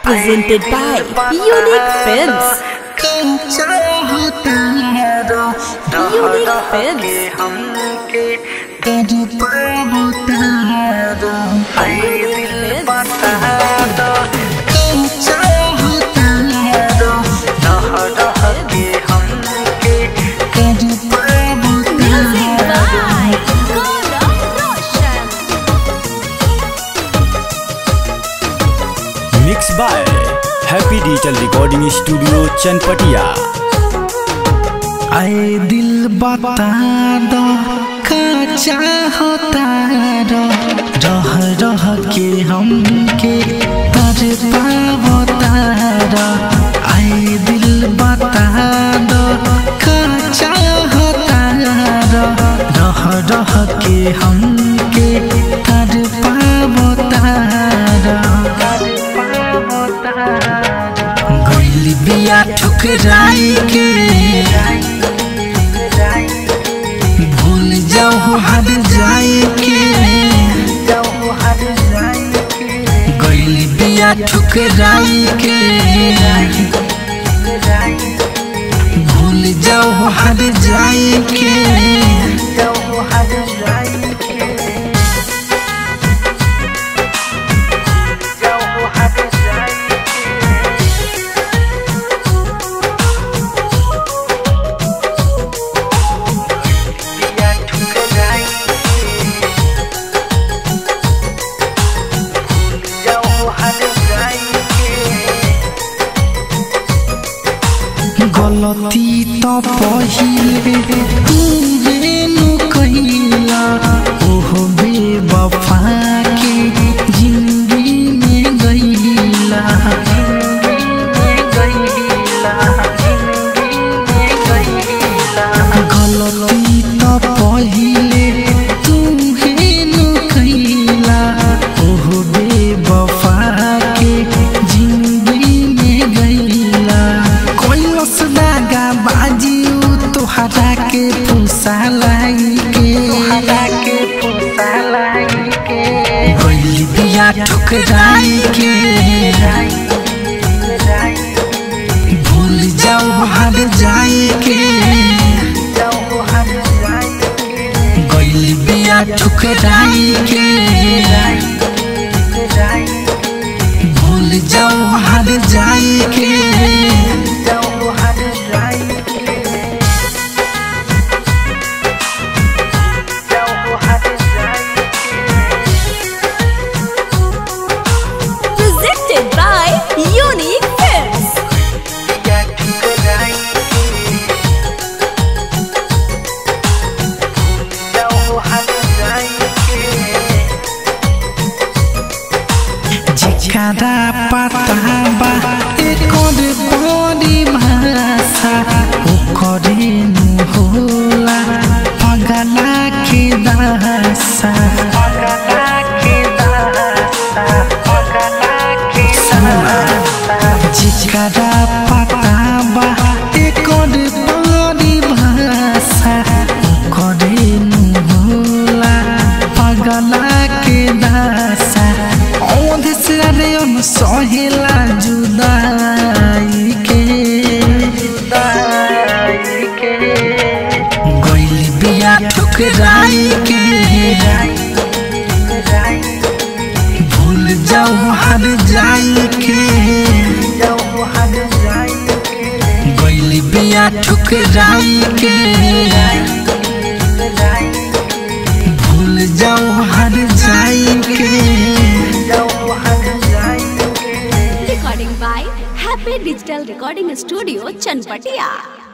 presented by Unique Films. Unique Films. Music by Gaurav Roshan. Mix by happy digital recording studio Chanpatia आए दिल बता दो का चाहता रो रह रह के हमके तर पावता रो आए दिल बता दो का चाहता रो रह रह के हमके तर पावता रो गइल बिया ठुकराई के भूल जाओ हर जाए के गइल बिया ठुकराई के भूल जाओ हर जाए के गलती तो पहिले तुरे नु कहिला ओहो बेवफा के जिंदगी में गईला गलती तो पहिले तुहे नु कहिला ओहो बेवफा के जिंदगी में गईला कोइलस दागा बाजी उ तोहरा के फुसा लाई के तोहरा के फुसा लाई के गइल बिया ठुकराई के भूल जाओ हर जाए के गइल बिया ठुकराई के भूल जाओ हर जाए के Presented by Unique Films. जिकरा पता बा एकर बड़ी भाषा ओकरे नु होला पगला के दासा जिकरा पता बा एकर बड़ी भाषा ओकरे नु होला पगला के दासा औंध से रे उन सहेला जुदाई के गइल बिया ठुकराई के भूल जाओ हर जाई के गइल बिया ठुकराई के भूल जाओ हर जाई के Recording by Happy Digital Recording Studio, Chanpatia.